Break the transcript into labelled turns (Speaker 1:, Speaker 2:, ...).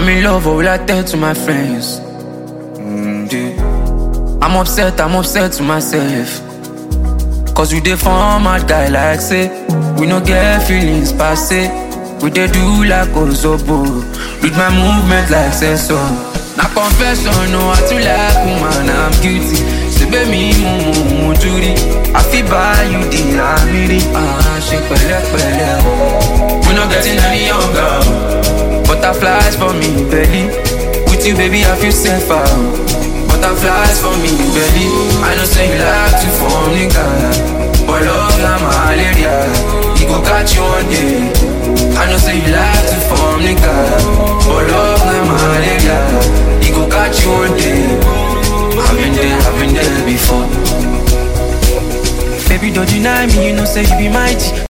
Speaker 1: I'm in love, what will I tell to my friends? Mm, dude. I'm upset, I'm upset to myself. Cause we dey form mad guy like say We no get feelings passe We dey do like Ozobo With my movement like sensor Na confession, no I too like woman, I'm guilty Say me mo mo mo juri I fit buy you the amiri Ah, ṣe pẹ̀lẹ́pẹ̀lẹ́ o We no getting any younger o. Butterflies for me belly With you baby I feel safer o. Butterflies for me belly I know say you like to form nigga But love na malaria It go catch you one day I know say you like to form nigga But love na malaria It go catch you one day I've been there, I've been there before Baby don't deny me, you know say you be mighty